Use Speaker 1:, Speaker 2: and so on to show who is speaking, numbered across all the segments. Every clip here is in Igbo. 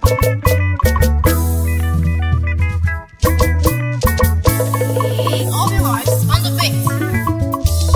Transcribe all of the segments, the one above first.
Speaker 1: Obi Rice on the beat.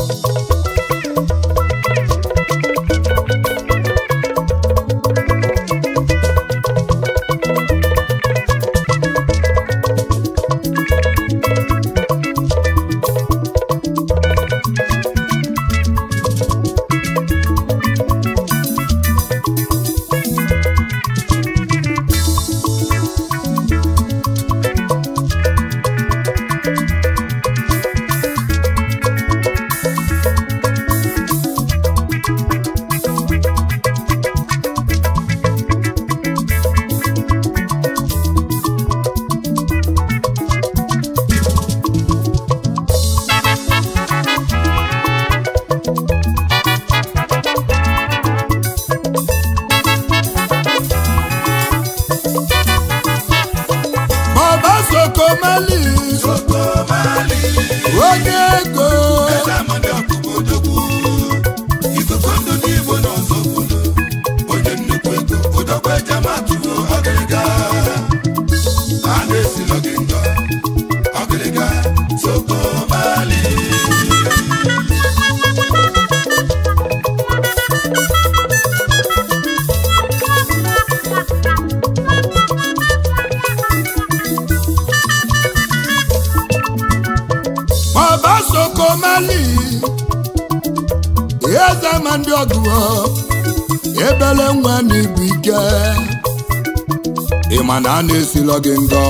Speaker 2: baba sokomali
Speaker 3: Sokomali,
Speaker 2: onye ego
Speaker 3: Ezamadi Ọkụkọdogwu, ikuku ndụ n'Igbo n'ọzọ obodo, onye nnukwu ego, ụdọkwa ejematu ọgịrịga. A na-esilo gị ngọ, ọgịrịga, Sokomali.
Speaker 2: baba sokomali eze ma ndị ọgụ ebele nwa n'ibu ike ịma na a na-esilo gị ngọ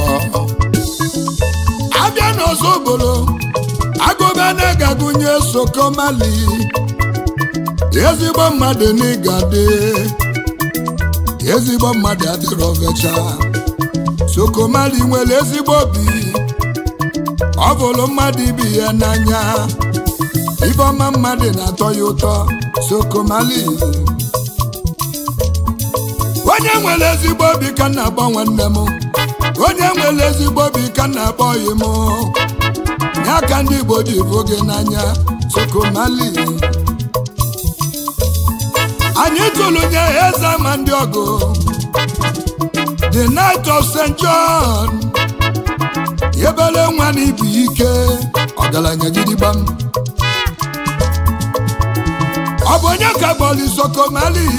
Speaker 2: abịa n'ọzọ obodo agụba na-agagụnye sokomali ezigbo mmadụ n'ịga dị ezigbo mmadụ adịrọ vecha sokomali nwere ezigbo obi ọ bụrụ mmadụ ibi ya n'anya ibe ọma mmadụ na-atọ ya ụtọ sokomali onye nwere ezigbo obi ka m na-akpọ nwanne m onye nwere ezigbo obi ka m na-akpọ ọyị m ya ka ndị igbo ji bụ gị n'anya sokomali anyị tụrụ nye eze ma ndị ọgụ the night of st john ebele nwa na ibu ike ọgaranya gidigbam ọ bụ onye ka bọọlụ sokomali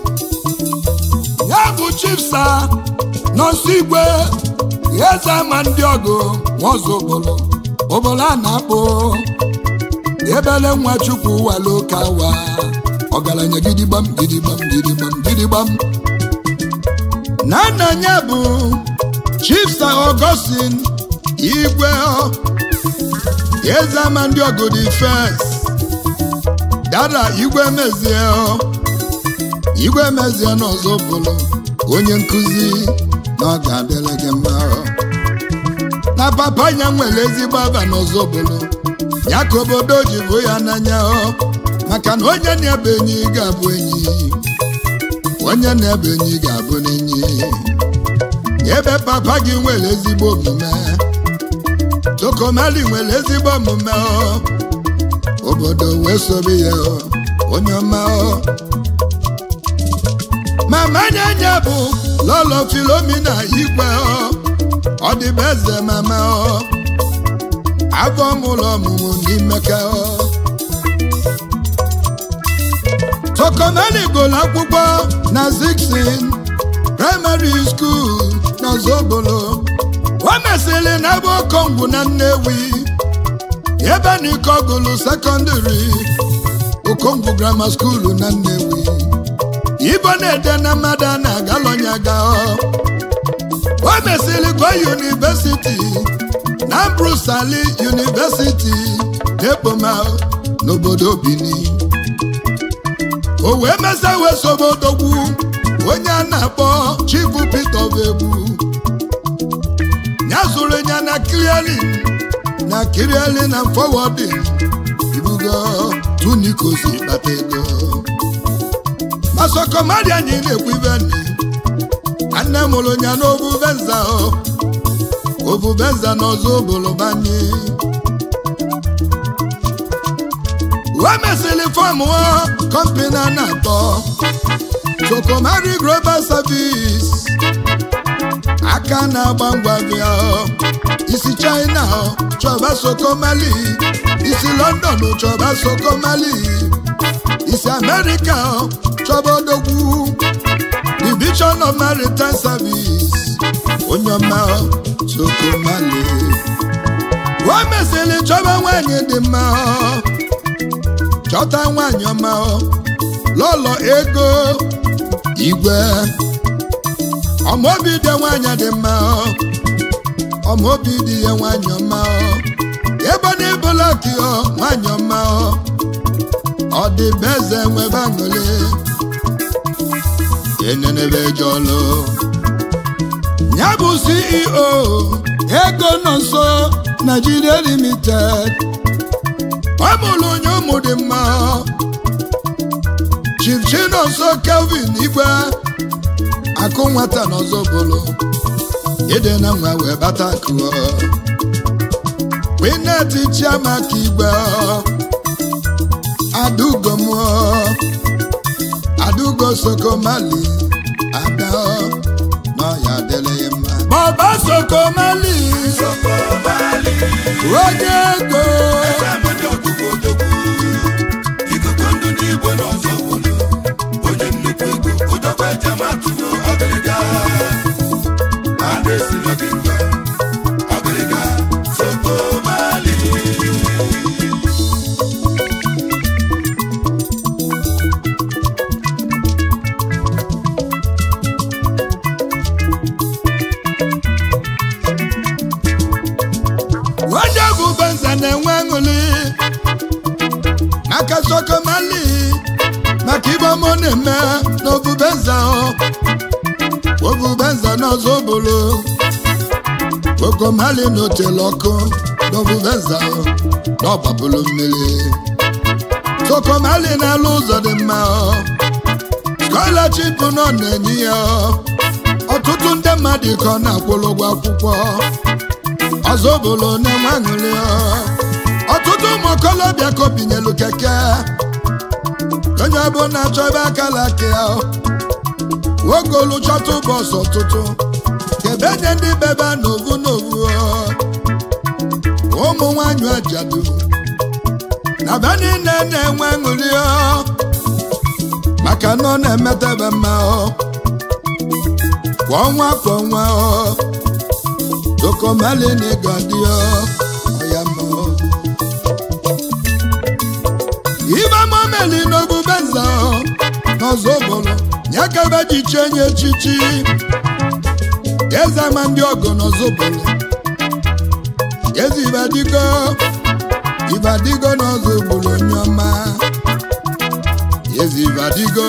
Speaker 2: ya bụ chipsa nọọsụ igwe eze ama ndị ọgụ nwaọzọ obolo obolo a na-akpụ ebele nwa chukwu walo kawa ọgaranya gidigbam gidigbam gidigbam gidigbam na nna ya bụ chipsa ọgọstin igwe eze ama ndị ọgụ dị fes dada igwe mezie igwe mezie n'ọzọ bụrụ onye nkụzi na ọ ga-adịrị gị mma na papa ya nwere ezigbo aba n'ọzọ bụrụ ya ka obodo ji bụ ya n'anya maka na onye na-ebe enyi ga-abụ enyi onye na-ebe enyi ga-abụ n'enyi ebe papa gị nwere ezigbo omume sokomali nwere ezigbo omume obodo wee sobe ya onye ọma mama nyanya bụ lọlọ filomina igwe ọ dịbe eze mama afọ mụlọ ọmụmụ n'imeka sokomali gụrụ akwụkwọ na ziksin praịmarị skuul na zobolo o mesịrị na ebe okongwu na nnewi ebe na ike ọgụlụ sekọndịrị okongwu grama skuulu na nnewi ibo na-ede na mmadụ a na-agalọnyaga o mesịrị gụọ yunivesiti na brusali yunivesiti na-ekpoma n'obodo bini o wee mesa wee sobe odogwu onye a na-akpọ chifu Peter Obegbu ya zụrụ ya na kliali na kiriali na fọwọdin ibugo tunikosi kpata ego masokomadi anyị na-ekwu ibe nne nne mụrụ ya n'ovuvenza ovuvenza n'ọzọ obolobanye wee mesịrị fọm kọmpani a na-akpọ Sokomari Global Service aka na-agba ngwa bịa isi China chọba Sokomali isi London chọba Sokomali isi America chọba odogwu Division of Maritime Service onye ọma Sokomali o mesịrị chọba nwanyị dị mma chọta nwanyị ọma lọlọ ego igwe ọmaobi dị nwanyị dị mma ọmaobi dị ya nwanyị ọma ebe ọ na-ebola kio nwanyị ọma ọ dị be eze nwebe aṅụle enenebe jọlụ ya bụ ceo ego nọ nso Nigeria limited ọ mụrụ onye ụmụ dị mma Chief Chinonso Kelvin Igwe akụ nwata n'ọzọ bụrụ ịdị na nwa wee bata kụọ Winet Chiamaka Igwe Adugo m Adugo Sokomali Ada n'ọya adịla ya mma Baba Sokomali
Speaker 3: Sokomali,
Speaker 2: onye ego
Speaker 3: eze amadi ọkpụkpụ odogwu. Ikuku ndụ n'igwe n'ọzọ obodo. Onye nnukwu ego, ụdọkwa eji ama atụrụ ọgịrịga. A na-esi n'ọgịga, ọgịrịga, Sokomali.
Speaker 2: onye bụ benza na-enwe aṅụrị maka sokomali maka ibe ọmụ na-eme n'obubenza obubenza n'ọzọ bụrụ sokomali n'otele ọkụ n'obubenza n'ọgbapụrụ mmiri sokomali na-alụ ụzọ dị mma scholarship nọ na-enye ya ọtụtụ ndị mmadụ ka ọ na-akwụrụ ụgwọ akwụkwọ ọzọ bụrụ na-enwe aṅụrị ọtụtụ ụmụ okolobịa ka obinyelu keke onye ọbụla chọba akala aka ya nwoke olu chọta ụbọchị ọtụtụ kebe nye ndị bebe n'ovu n'ovu ụmụ nwanyị ajadu na be niile na-enwe aṅụrị maka na ọ na-emetebe mma kwa ọnwa kwa ọnwa Sokomali ni gadio oyamo Iba momeli no bubenza n'ọzọbụlụ nyakebe ji chenye echichi eze ma ndị ọgọ n'ọzọbụlụ eze ibadigo ibadigo n'ọzọbụlụ onye ọma eze ibadigo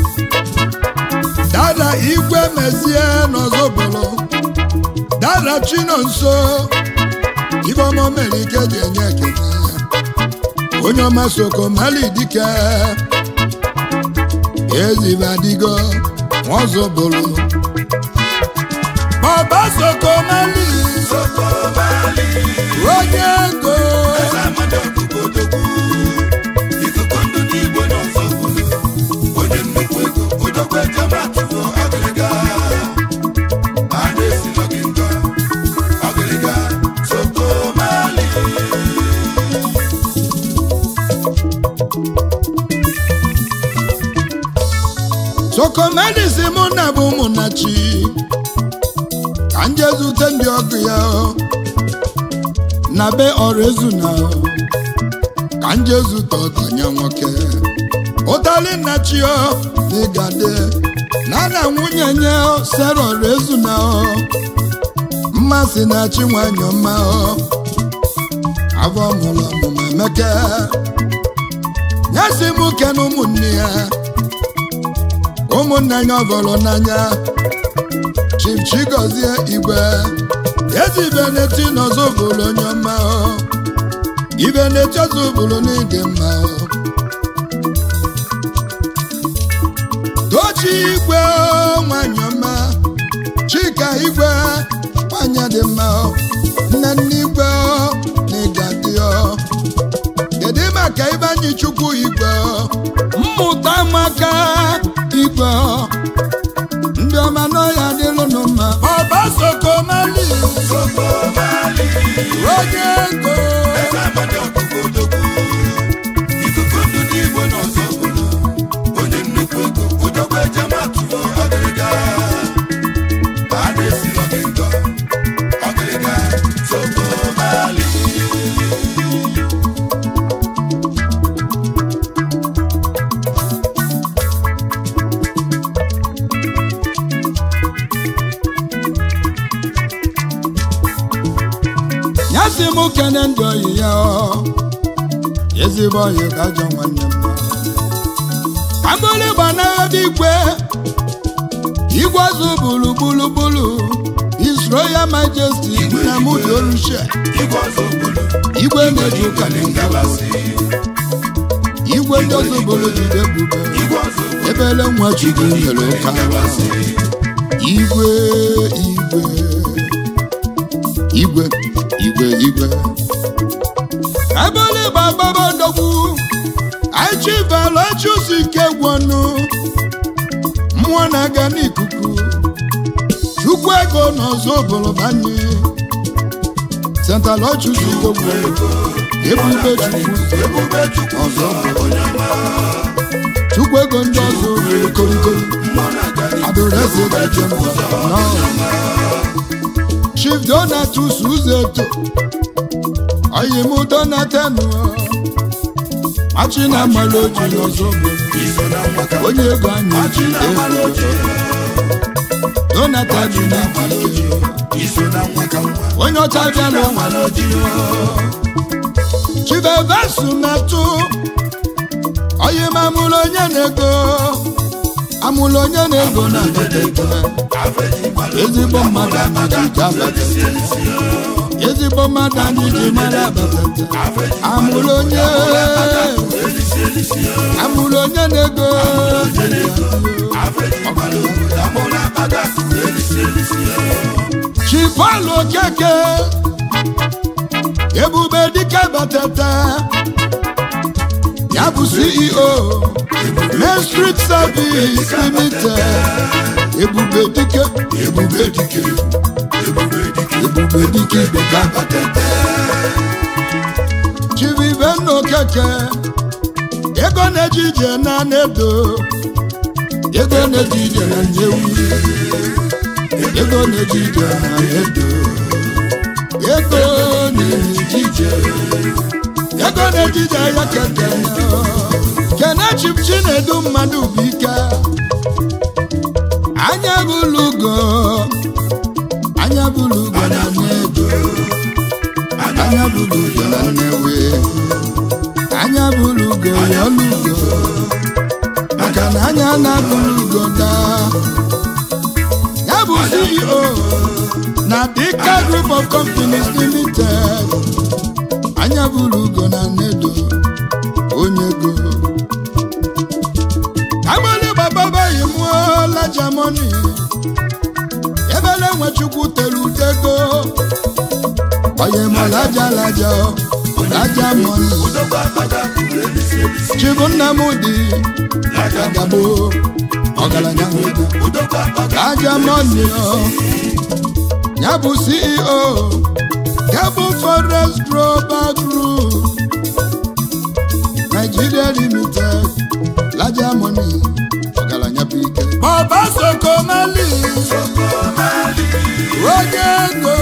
Speaker 2: dada igwe mezie n'ọzọbụlụ dara chinonso ibọma mere ike ji enye ekele onye ọma sokomali dike ezibadigo nwazobolo baba sokomali
Speaker 3: Sokomali,
Speaker 2: onye ego
Speaker 3: eze amadi ọkpụkpụ odogwu. Ikuku ndụ n'igwe n'ọzọ obodo. Onye nnukwu ego, ụdọkwa eji ama atụrụ ọgịrịga. A na-esi n'ọgịga, ọgịrịga, Sokomali.
Speaker 2: sokomali si mụ na bụ ụmụnnachi ka m jee zute ndị ọgụ ya na be ọrụ ezu na ka m jee zute ọganya nwoke ụtali nnachi n'ịgade na na nwunye nye sara ọrụ ezu na mmasị na-achị nwanyị ọma afọ mụrụ ọmụmụ emeke nyesi m ke na ụmụnne ya ụmụnne ya ọbọrọ n'anya Chief Chigozie Igwe ezi ibe na-eti n'ọzọ bụrụ onye ọma ibe na-eti ọzọ bụrụ n'ịdị mma Tochi Igwe nwanyị ọma Chika Igwe nwanyị dị mma nne nne Igwe na ịgadị kedu maka Ibanyi Chukwu Igwe mmụta maka igwe m kene ndị oyi ya ọ ezigbo oyi ka ajọ nwanne m agbụrụ gbanagha igwe igwe ọzọ bulu bulu bulu His Royal Majesty Nnamdi Oluche
Speaker 3: igwe ọzọ obodo
Speaker 2: igwe na-eji ụka na
Speaker 3: ngabasị
Speaker 2: igwe ndị ọzọ bulu jide ebube
Speaker 3: igwe ọzọ obodo
Speaker 2: ebele nwa chukwu nyere ụka
Speaker 3: ngabasị
Speaker 2: igwe igwe igwe igwe igwe agbụrụ gbagbaba ndogwu aichivalachusi ike gwọnụ mmụọ na-aga n'ikuku chukwu ego n'ọzọ obodo banye sentalochusi ike gwọnụ ebube chukwu
Speaker 3: ebube chukwu ọzọ onye ọma
Speaker 2: chukwu ego ndị ọzọ rere korikori
Speaker 3: mmụọ na-aga n'ihu
Speaker 2: adoreze gaje mbọ chief donatus uzeto oyim donatenu machi na amala oji n'ọzọ obodo
Speaker 3: iso na nwaka
Speaker 2: onye ego anyị ji ego donatan ji n'ike
Speaker 3: iso na nwaka nwa
Speaker 2: onye ọcha bịa n'ụwa chief evesu metụ oyim amụrụ onye na-ego amụrụ onye na-ego na-abata ego ezigbo mmadụ anyị ji abata ezigbo mmadụ anyị ji mara abata amụrụ onye amụrụ onye na-ego chifalụ okeke ebube dike batata ya bụ ceo main street service limited ebube dike
Speaker 3: ebube dike ebube dike
Speaker 2: ebube dike ibeka chivivenna okeke ego na-eji ije na nedo ego na-eji ije na nyewi ego na-eji ije na nedo ego na-eji ije ego na-eji ije ya keke kene chip chinedu mmadụ bụ ike anya bụlugo anya bụlugo na nedo anya bụlugo na nnewi anya bụlugo ya olugo maka na anya na-abụlugo daa ya bụ ceo na dika group of companies limited anya bụlugo na nedo onye go agbali gbababaghị mụọ lajamoni ebele nwechukwu tere udego onye ma laja laja laja moni chibu nnamdi agagabo ọgaranya nwego laja moni ya bụ ceo Cable Forest Global Group Nigeria Limited Laja Money ọgaranya bụ ike Baba Sokomali onye ego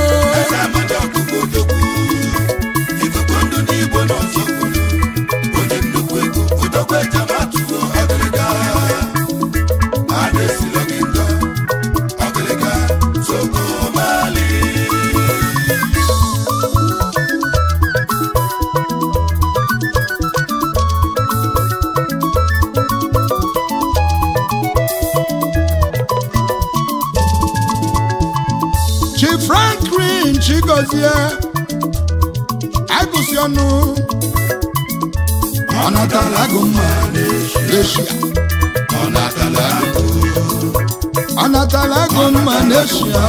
Speaker 2: Chi Franklin Chigozie agụsị ọnụ ọ natala agụ mma n'eshia ọ natala agụ mma n'eshia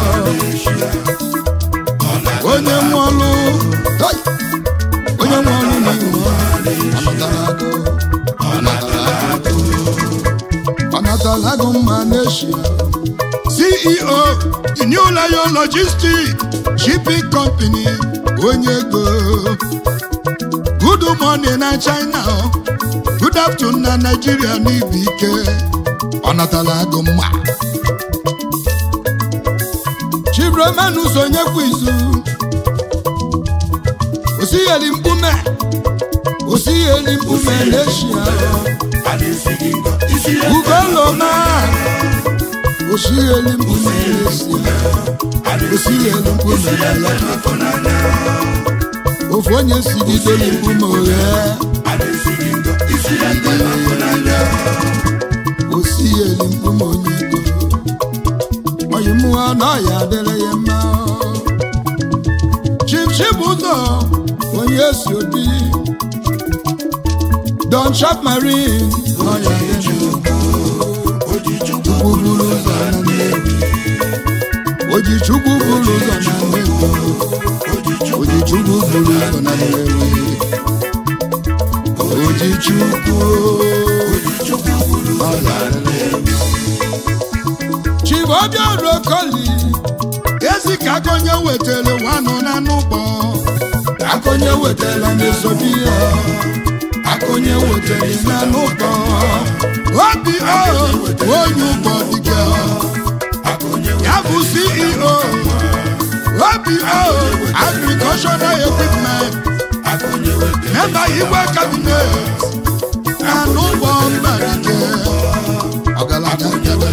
Speaker 2: onye nwe ọlụ Hey! onye nwe ọlụ n'ihu ọ natala agụ ọ natala agụ ọ natala agụ mma n'eshia CEO the New Lion Logistics Shipping Company onye ego good morning na China good afternoon na Nigeria n'ibu ike ọ natala agụ mma Chibroman sonyekwa izu osigheli mkpume osigheli mkpume n'eshia ugoloma osigheli mkpume n'eshia osigheli mkpume n'eshia ofu onye si gị dolu ikwu ma oghe
Speaker 3: a na-esiri ngọ isi ya ndị na-akụ n'anya
Speaker 2: osi ya eli mkpu ma onye ego oyi mụọ na ọya adịrị ya mma chipchip ụzọ onye si obi don chap marine ọya adịrị ya mma
Speaker 3: oji chukwu
Speaker 2: chukwu buru ụzọ na nnewi oji chukwu buru ụzọ na nnewi oji chukwu buru ụzọ na nnewi oji chukwu ọ ga-adịrị ya mma. chibobia rokoli ezi ka akonye wetara nwanụ na n'ụgbọ akonye wetara n'esobi ya akonye wetara na n'ụgbọ obi o onye ụgbọ dịka ya bụ ceo obi o agricultural equipment memba igwe cabinet na n'ụgbọ mba dike ọgaranya debe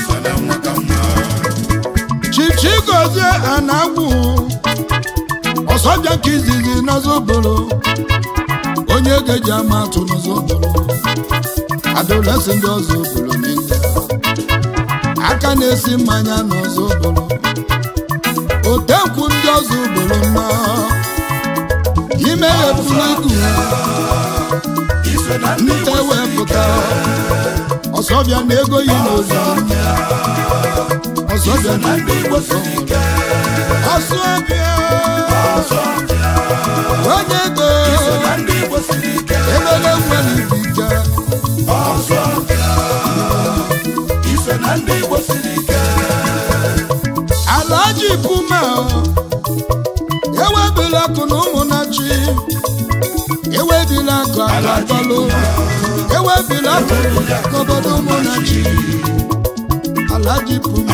Speaker 2: chichigozie anagwu ọsọbịa ka izizi n'ọzọbolo onye ga-eji ama atụ n'ọzọbolo adolesi ndị ọzọbolo niile aka na-esi mmanya n'ọzọbolo otenkwu ndị ọzọbolo mma imeghepụla igu nte wepụta ọsọbịa na ego yi n'ozuzu ọsọbịa na ndị igbo sọmụrụ ọsọbịa onye ego emele nwere ibike alaji puma ewebila akụ na ụmụnachi ewebila akụ agatọlụ ewebila akụ n'obodo ụmụnachi alaji puma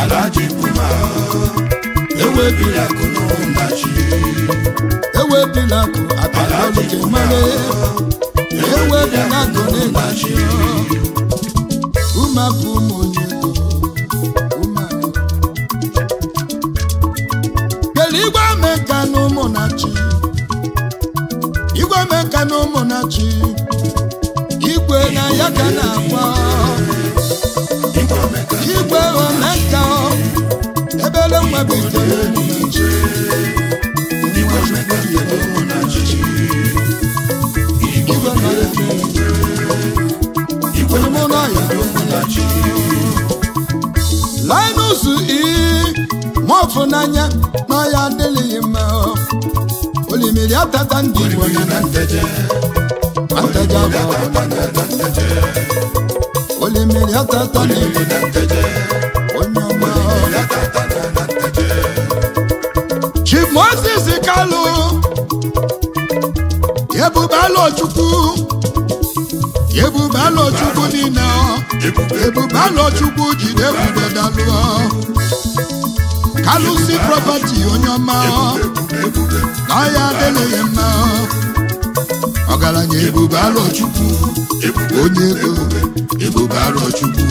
Speaker 2: ewebila akụ na ụmụnachi ewebila akụ agatọlụ kemale ewebila akụ na-enachi umapụ ụmụ onye ego umapụ kele igwe meka na ụmụnachi igwe meka na ụmụnachi igwe na ya ka na-agba igwe omeka ebele nwa bitere ụmụnachi nwa chukwu jide ụmụnachi igwe na ya igwe mụ na ya ụmụnachi linus i mọfụ n'anya na ya adịghị mma olimiri atata ndị igbo na na nteje na nteje bụ ọbụla nteje olimiri atata ndị igbo na nteje onye ọma chief moses kalu ebubala chukwu ebubala chukwu niile ebubala chukwu jide ebube dalụọ kalusi property onye ọma na ya adịghị mma ọgaranya ebube alọchukwu onye ego ebube alọchukwu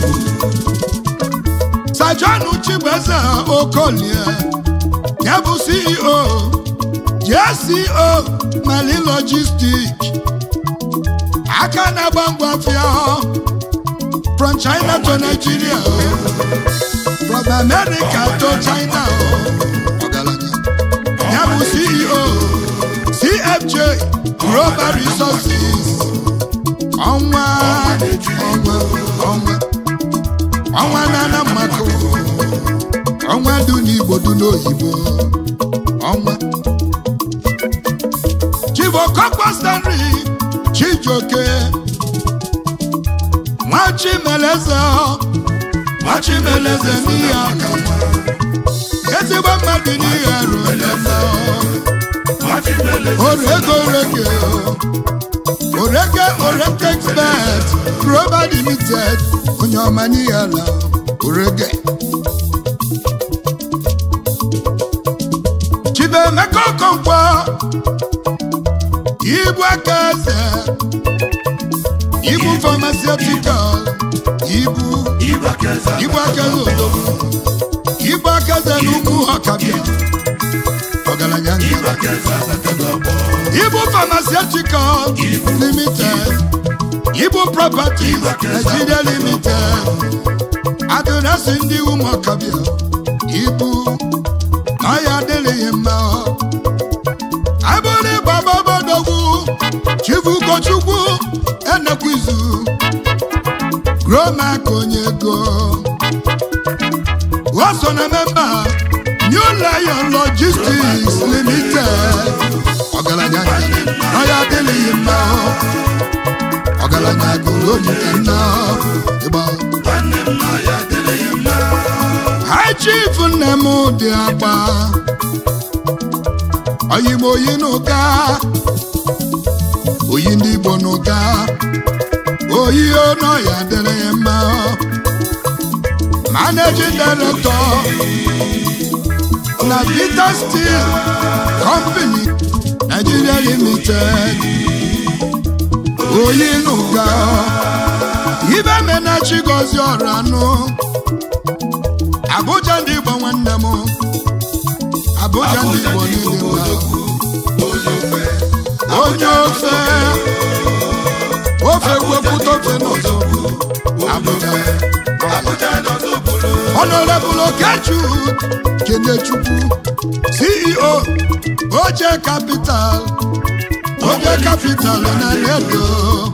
Speaker 2: sajanu chibueze okolie ya bụ ceo jco mali logistic aka na-agba ngwa afịa from china to nigeria from america to china ọgaranya ya bụ ceo cfj global resources ọnwa ọnwa ọnwa ọnwa na-ana mmakụ ọnwa dị n'igbo dị n'oyibo ọnwa chibokokpo stanley chijioke nwachimeleze nwachimeleze n'ihe aka ezigbo mmadụ n'ihe ruolema orego orege orege orege expert global limited onye ọma n'ihe ala orege chibemeka okonkwo ibu aka eze ibu pharmaceutical ibu ibu aka eze odogwu ibu aka eze n'ugwu ọkabịa ọgaranya ngara Igbo Pharmaceutical Limited, Igbo Properties Nigeria Limited, adịrasị ndị ụmụọkabịa ibu na ya adịrịghị mma abụrụ bababadogwu chibukochukwu enekwizu gromak onye ego o so na memba New Lion Logistics Limited ọgaranya na ya adịrịghị mma ọgaranya gụrụ onye nna ịgba High Chief nne m dị agba oyim oyi n'ụka oyi ndị Igbo n'ụka oyi ọnụ ya dịrị ya mma Managing Director na Peter Steel Company Nigeria Limited oyi n'ụka ibe menachi gozi ọrụ anụ Abuja ndị Igbo nwanne m Abuja ndị Igbo niile mma onye ofe ofe wepụta ofe n'ọzọ Abuja Honorable Okechukwu Kenechukwu CEO Oje Capital Oje Capital na Edo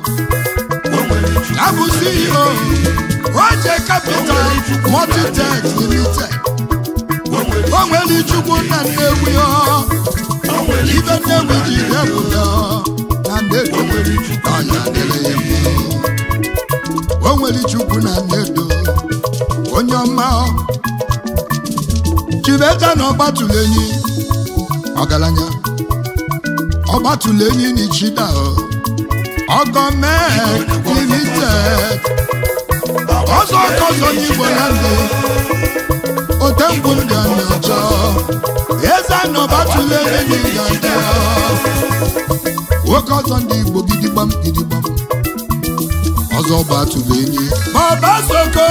Speaker 2: Abụ CEO Oje Capital Multitex Limited o nwere Chukwu na Nnewi ọ ibe Nnewi ji depụta na Nnedo ọnya dịrị ya mma o nwere Chukwu na Nnedo onye ọma Chibeta na ọgbatụlenyi ọgaranya ọgbatụlenyi n'ichida ọgọmek limited ọzọ ọkọzọ n'igbo na ndị otemgbu ndị anyị ọchọ eze na ọgbatụlenyi n'ịga nwoke ọzọ ndị igbo gidigbam gidigbam ọzọ gbatụlenyi baba soko